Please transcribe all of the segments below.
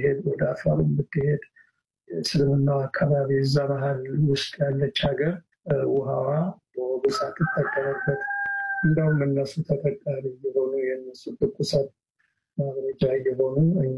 ብትሄድ ወደ አፋሩ ብትሄድ እስልምናው አካባቢ እዛ ባህል ውስጥ ያለች ሀገር ውሃዋ በወጉ ሳትጠቀምበት እንደውም እነሱ ተጠቃሚ እየሆኑ የእነሱ ትኩሳት ማብረጃ እየሆኑ እኛ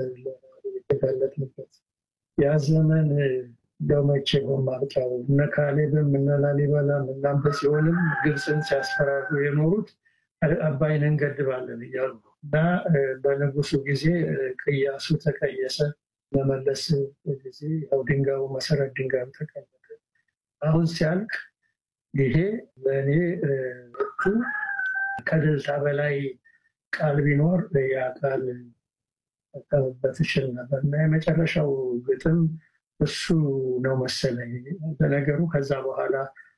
የተጋለጥንበት ያ ዘመን እንደው መቼ በማልጫው እነ ካሌብም እነ ላሊበላም እናም ሲሆንም ግብፅን ሲያስፈራሩ የኖሩት አባይን እንገድባለን እያሉ እና በንጉሱ ጊዜ ቅያሱ ተቀየሰ። መመለስ ጊዜ ያው ድንጋዩ መሰረት ድንጋዩ ተቀመጠ። አሁን ሲያልቅ ይሄ ለእኔ ወቅቱ ከድልታ በላይ ቃል ቢኖር ያ ቃል ጠቀምበት እችል ነበር እና የመጨረሻው ግጥም እሱ ነው መሰለኝ። በነገሩ ከዛ በኋላ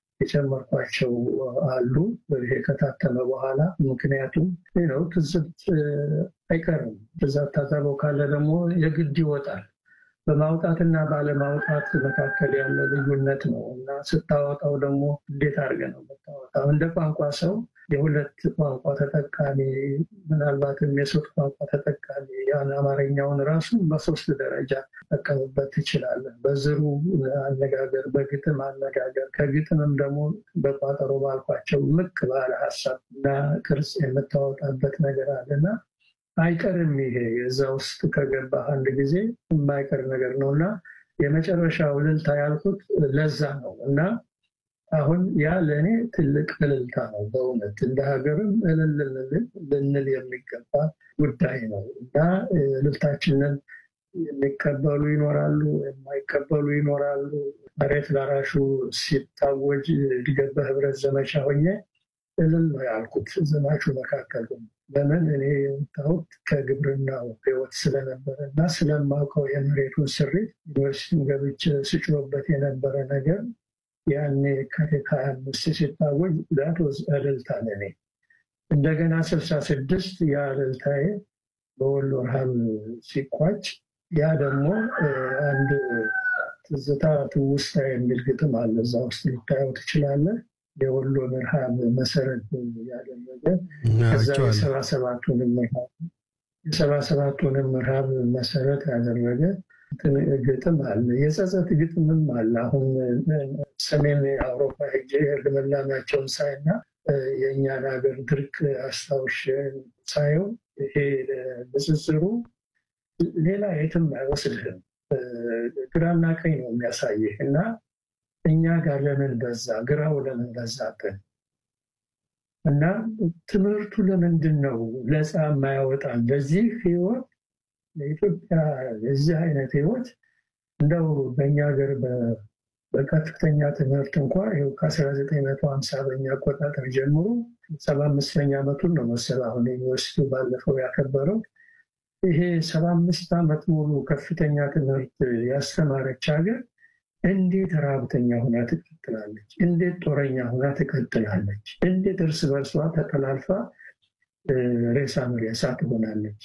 የጨመርኳቸው አሉ ይሄ ከታተመ በኋላ ምክንያቱም ነው ትዝብት አይቀርም። ብዛት ታዘበው ካለ ደግሞ የግድ ይወጣል። በማውጣትና ባለማውጣት መካከል ያለ ልዩነት ነው እና ስታወጣው ደግሞ እንዴት አድርገህ ነው የምታወጣው? እንደ ቋንቋ ሰው የሁለት ቋንቋ ተጠቃሚ ምናልባትም የሶስት ቋንቋ ተጠቃሚ ያን አማርኛውን ራሱ በሶስት ደረጃ ጠቀምበት ትችላለህ። በዝሩ አነጋገር፣ በግጥም አነጋገር፣ ከግጥምም ደግሞ በቋጠሮ ባልኳቸው ምቅ ባለ ሀሳብ እና ቅርጽ የምታወጣበት ነገር አለና አይቀርም። ይሄ እዛ ውስጥ ከገባ አንድ ጊዜ የማይቀር ነገር ነው እና የመጨረሻው እልልታ ያልኩት ለዛ ነው እና አሁን ያ ለእኔ ትልቅ እልልታ ነው። በእውነት እንደ ሀገርም እልል ልንል የሚገባ ጉዳይ ነው እና እልልታችንን የሚቀበሉ ይኖራሉ፣ የማይቀበሉ ይኖራሉ። መሬት ላራሹ ሲታወጅ እድገት በህብረት ዘመቻ ሆኜ እልል ነው ያልኩት ዘማቹ መካከል ለምን እኔ የወጣሁት ከግብርናው ህይወት ስለነበረ እና ስለማውቀው የመሬቱን ስሪት ዩኒቨርሲቲን ገብቼ ስጭሮበት የነበረ ነገር ያኔ ከቴክ ሀያ አምስት ሲታወጅ ዳት ወዝ እልልታ ለኔ። እንደገና ስልሳ ስድስት ያ እልልታዬ በወሎ ረሃብ ሲቋጭ ያ ደግሞ አንድ ትዝታ ትውስታ የሚል ግጥም አለ። እዛ ውስጥ ልታየው ትችላለህ። የወሎን ረሃብ መሰረት ያደረገ ከዛ የሰባ ሰባቱንም የሰባ ሰባቱንም ረሃብ መሰረት ያደረገ ግጥም አለ። የጸጸት ግጥምም አለ። አሁን ሰሜን አውሮፓ ሄጄ ልምላሜያቸውን ሳይና የእኛን ሀገር ድርቅ አስታውሽ ሳየው ይሄ ንጽጽሩ ሌላ የትም አይወስድህም። ግራና ቀኝ ነው የሚያሳይህ እና እኛ ጋር ለምን በዛ፣ ግራው ለምን በዛብን እና ትምህርቱ ለምንድን ነው ለፃ የማያወጣን በዚህ ህይወት ለኢትዮጵያ የዚህ አይነት ህይወት እንደው በእኛ ሀገር በከፍተኛ ትምህርት እንኳ ይኸው ከ1950 በኛ አቆጣጠር ጀምሮ ሰባ አምስተኛ ዓመቱን ነው መሰል አሁን ዩኒቨርሲቲው ባለፈው ያከበረው። ይሄ ሰባ አምስት ዓመት ሙሉ ከፍተኛ ትምህርት ያስተማረች ሀገር እንዴት ረሃብተኛ ሁና ትቀጥላለች? እንዴት ጦረኛ ሁና ትቀጥላለች? እንዴት እርስ በርሷ ተጠላልፋ ሬሳ መሬሳ ትሆናለች?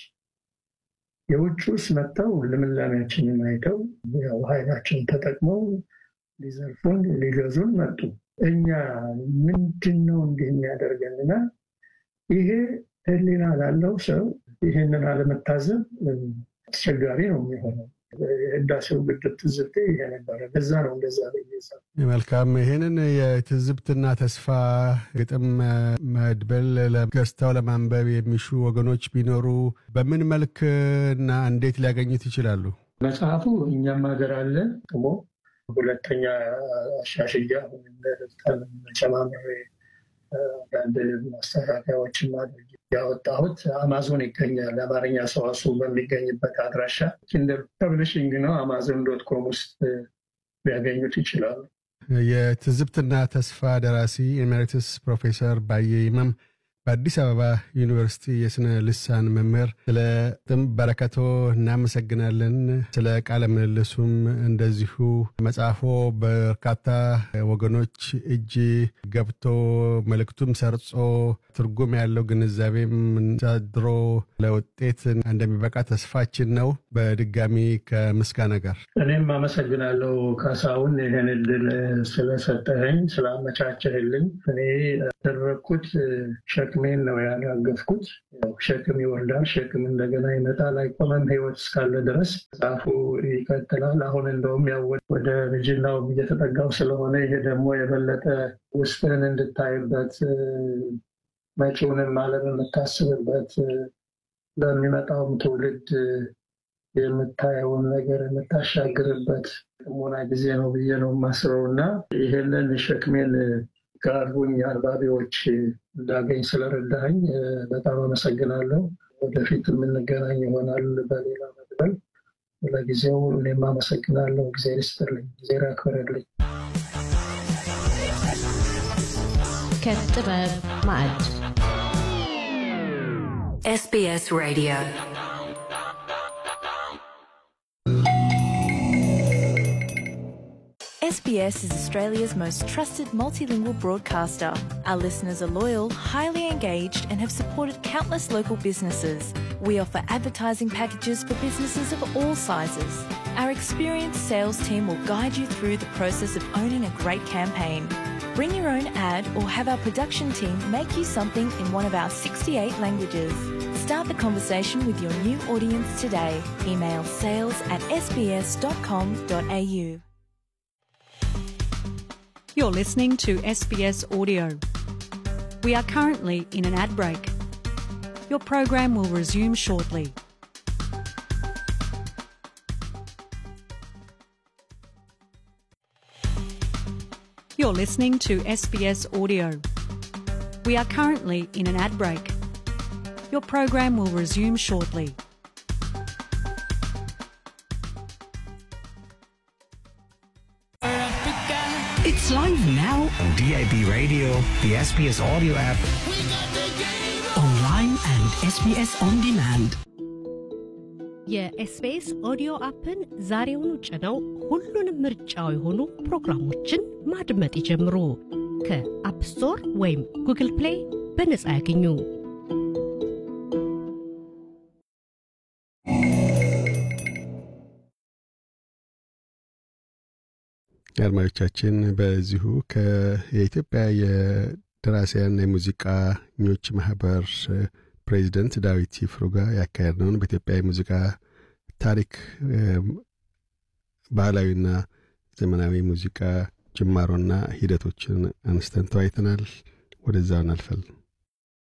የውጭ ውስጥ መጥተው ልምላሜያችንን አይተው ያው ኃይላችን ተጠቅመው ሊዘርፉን ሊገዙን መጡ። እኛ ምንድን ነው እንዲህ የሚያደርገንና ይሄ ህሊና ላለው ሰው ይህንን አለመታዘብ አስቸጋሪ ነው የሚሆነው። የህዳሴው ግድብ ትዝብቴ ይሄ ነበረ። በዛ ነው እንደዛ መልካም። ይህንን የትዝብትና ተስፋ ግጥም መድበል ገዝተው ለማንበብ የሚሹ ወገኖች ቢኖሩ በምን መልክ እና እንዴት ሊያገኙት ይችላሉ? መጽሐፉ እኛም ሀገር አለ ደግሞ ሁለተኛ አሻሽያ ጨማምሬ አንዳንድ ማስተካከያዎችን ማድረግ ያወጣሁት አማዞን ይገኛል። አማርኛ ሰዋስው በሚገኝበት አድራሻ ኪንደር ፐብሊሽንግ ነው። አማዞን ዶት ኮም ውስጥ ሊያገኙት ይችላሉ። የትዝብትና ተስፋ ደራሲ ኤሜሪትስ ፕሮፌሰር ባየ ይመም በአዲስ አበባ ዩኒቨርሲቲ የስነ ልሳን መምህር፣ ስለ ጥም በረከቶ እናመሰግናለን። ስለ ቃለ ምልልሱም እንደዚሁ መጽሐፎ በርካታ ወገኖች እጅ ገብቶ መልእክቱም ሰርጾ ትርጉም ያለው ግንዛቤም ሳድሮ ለውጤት እንደሚበቃ ተስፋችን ነው። በድጋሚ ከምስጋና ጋር እኔም አመሰግናለሁ ካሳሁን ይህን እድል ስለሰጠኸኝ ስላመቻቸህልኝ። እኔ ያደረግኩት ሸክም ሸክሜን ነው ያራገፍኩት። ሸክም ይወልዳል፣ ሸክም እንደገና ይመጣል። አይቆመም ህይወት እስካለ ድረስ መጽሐፉ ይቀጥላል። አሁን እንደውም ያው ወደ ልጅናው እየተጠጋው ስለሆነ ይሄ ደግሞ የበለጠ ውስጥን እንድታይበት መጪውንም ዓለም የምታስብበት ለሚመጣውም ትውልድ የምታየውን ነገር የምታሻግርበት ጥሞና ጊዜ ነው ብዬ ነው የማስበው እና ይህንን ሸክሜን ጋሩኝ አንባቢዎች እንዳገኝ ስለረዳኸኝ በጣም አመሰግናለሁ። ወደፊት የምንገናኝ ይሆናል በሌላ መድበል። ለጊዜው እኔም አመሰግናለሁ። ጊዜ ይስጥልኝ፣ ጊዜ ያክብርልኝ። ከጥበብ ማዕድ SBS Radio. SBS is Australia's most trusted multilingual broadcaster. Our listeners are loyal, highly engaged, and have supported countless local businesses. We offer advertising packages for businesses of all sizes. Our experienced sales team will guide you through the process of owning a great campaign. Bring your own ad or have our production team make you something in one of our 68 languages. Start the conversation with your new audience today. Email sales at sbs.com.au. You're listening to SBS Audio. We are currently in an ad break. Your program will resume shortly. You're listening to SBS Audio. We are currently in an ad break. Your program will resume shortly. It's live now on DAB Radio, the SBS audio app, online and SBS on demand. የኤስቢኤስ ኦዲዮ አፕን ዛሬውኑ ጭነው ሁሉንም ምርጫው የሆኑ ፕሮግራሞችን ማድመጥ ይጀምሩ። ከአፕ ስቶር ወይም ጉግል ፕሌይ በነጻ ያገኙ። አድማጮቻችን በዚሁ የኢትዮጵያ የደራሲያን የሙዚቃኞች ማህበር ፕሬዚደንት ዳዊት ይፍሩ ጋር ያካሄድነውን በኢትዮጵያ የሙዚቃ ታሪክ ባህላዊና ዘመናዊ ሙዚቃ ጅማሮና ሂደቶችን አንስተን ተወያይተናል። ወደዛው እናልፋለን።